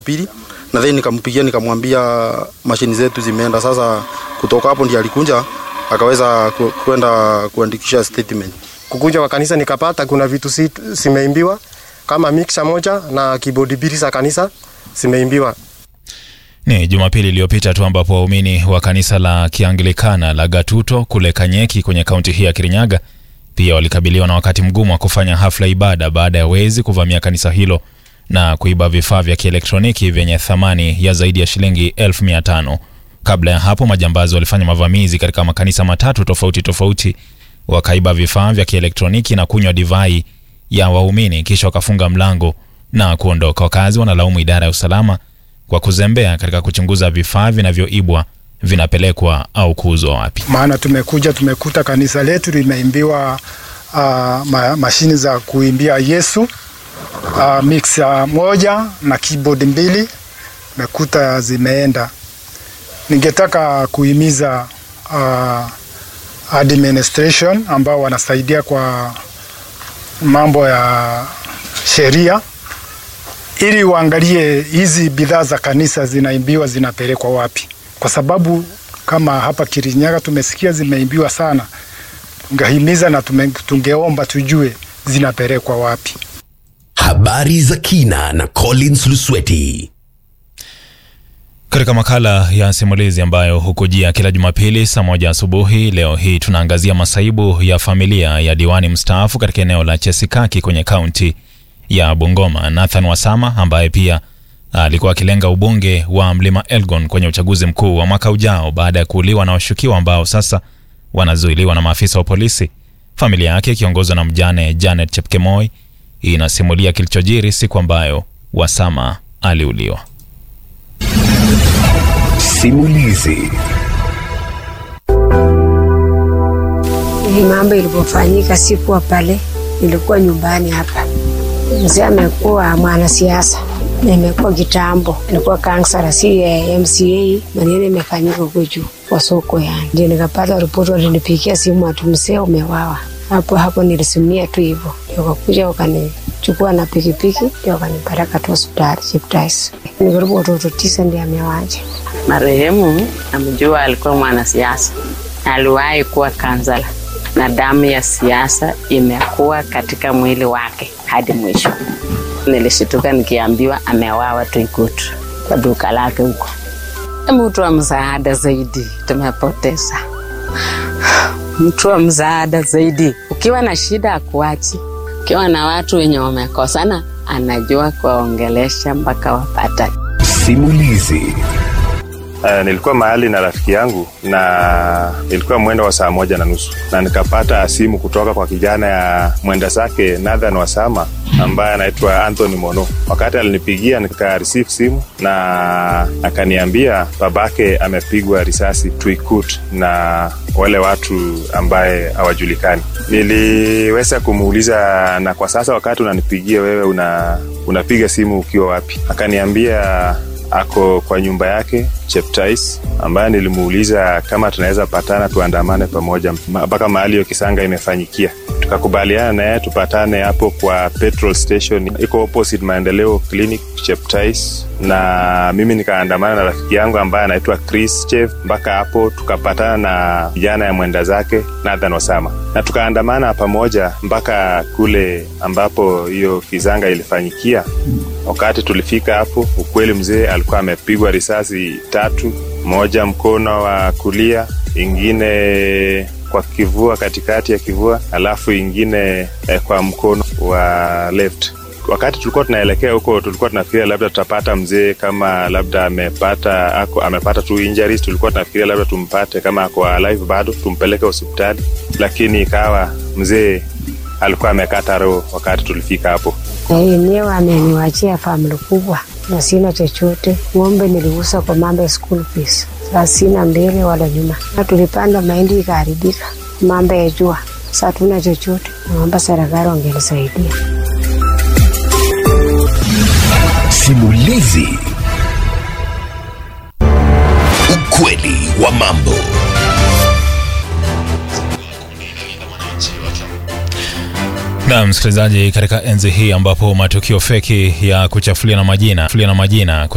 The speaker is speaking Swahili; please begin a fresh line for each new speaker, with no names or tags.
pili na then nikampigia nikamwambia mashini zetu zimeenda. Sasa kutoka hapo ndiye alikunja akaweza ku- kwenda kuandikisha statement.
kukuja kwa kanisa nikapata kuna vitu si- zimeimbiwa kama mixer moja na keyboard mbili za kanisa zimeimbiwa.
Ni Jumapili iliyopita tu ambapo waumini wa kanisa la Kianglikana la Gatuto kule Kanyeki kwenye kaunti hii ya Kirinyaga pia walikabiliwa na wakati mgumu wa kufanya hafla ibada baada ya wezi kuvamia kanisa hilo na kuiba vifaa vya kielektroniki vyenye thamani ya zaidi ya shilingi elfu mia tano. Kabla ya hapo, majambazi walifanya mavamizi katika makanisa matatu tofauti tofauti, wakaiba vifaa vya kielektroniki na kunywa divai ya waumini, kisha wakafunga mlango na kuondoka. Wakazi wanalaumu idara ya usalama kwa kuzembea katika kuchunguza vifaa vinavyoibwa vinapelekwa au kuuzwa wapi.
maana tumekuja tumekuta kanisa letu limeimbiwa uh, ma, mashini za kuimbia Yesu uh, mixer moja na keyboard mbili mekuta zimeenda. Ningetaka kuhimiza uh, administration ambao wanasaidia kwa mambo ya sheria ili uangalie hizi bidhaa za kanisa zinaimbiwa zinapelekwa wapi, kwa sababu kama hapa Kirinyaga tumesikia zimeimbiwa sana. Tungehimiza na tume, tungeomba tujue zinapelekwa wapi.
Habari za kina na Collins Lusweti.
Katika makala ya simulizi ambayo hukujia kila Jumapili saa moja asubuhi, leo hii tunaangazia masaibu ya familia ya diwani mstaafu katika eneo la Chesikaki kwenye kaunti ya Bungoma, Nathan Wasama ambaye pia alikuwa akilenga ubunge wa Mlima Elgon kwenye uchaguzi mkuu wa mwaka ujao baada ya kuuliwa na washukiwa ambao sasa wanazuiliwa na maafisa wa polisi. Familia yake ikiongozwa na mjane Janet Chepkemoi inasimulia kilichojiri siku ambayo Wasama aliuliwa.
Simulizi.
Hii mambo ilipofanyika sikuwa pale, nilikuwa nyumbani hapa. Mzee amekuwa mwanasiasa na imekuwa kitambo, alikuwa kansala, si eh, MCA. Maneno imefanyika huko juu kwa soko, yani ndio nikapata ripoti, walinipigia simu ati mzee umewawa. Hapo hapo nilisimia tu hivyo, ndio wakakuja wakanichukua na pikipiki, ndio wakanipeleka tu hospitali Cheptais. Ni karibu watoto tisa ndio amewaja.
Marehemu namjua, alikuwa mwanasiasa, aliwahi kuwa kansala, na damu ya siasa imekuwa katika mwili wake hadi mwisho. Nilishituka nikiambiwa amewawa Tuikutu kwa duka lake huko. Mtu wa msaada zaidi tumepoteza, mtu wa msaada zaidi. Ukiwa na shida akuachi, ukiwa na watu wenye wamekosana, anajua kuwaongelesha mpaka wapatane.
Simulizi.
Uh, nilikuwa mahali na rafiki yangu na ilikuwa mwendo wa saa moja na nusu na nikapata simu kutoka kwa kijana ya mwenda zake Nathan Wasama ambaye anaitwa Anthony Mono. Wakati alinipigia nika receive simu na akaniambia babake amepigwa risasi Tuikut na wale watu ambaye hawajulikani. Niliweza kumuuliza, na kwa sasa wakati unanipigia wewe una, unapiga simu ukiwa wapi? Akaniambia ako kwa nyumba yake Cheptais, ambaye nilimuuliza kama tunaweza patana tuandamane pamoja ma- mpaka mahali hiyo kisanga imefanyikia. Tukakubaliana naye tupatane hapo kwa petrol station iko opposite Maendeleo Clinic Cheptais, na mimi nikaandamana na rafiki yangu ambaye anaitwa Chris Chef mpaka hapo, tukapatana na vijana ya mwenda zake Nathan Wasama na tukaandamana pamoja mpaka kule ambapo hiyo kizanga ilifanyikia. Wakati tulifika hapo, ukweli mzee alikuwa amepigwa risasi tatu, moja mkono wa kulia, ingine kwa kivua, katikati ya kivua, alafu ingine eh, kwa mkono wa left. Wakati tulikuwa tunaelekea huko, tulikuwa tunafikiria labda tutapata mzee kama labda amepata ako, amepata tu injuries. Tulikuwa tunafikiria labda tumpate kama ako alive bado, tumpeleke hospitali, lakini ikawa mzee alikuwa amekata roho wakati tulifika hapo.
Na yenyewe ameniwachia famili kubwa na sina chochote. Ng'ombe niliuza kwa mambo ya school fees, sasa sina mbele wala nyuma, na tulipanda mahindi ikaharibika, mambo ya jua, sasa hatuna chochote. Naomba serikali wangenisaidia.
Simulizi. Ukweli wa mambo.
Na msikilizaji, katika enzi hii ambapo matukio feki ya kuchafulia na majina, kuchafulia na majina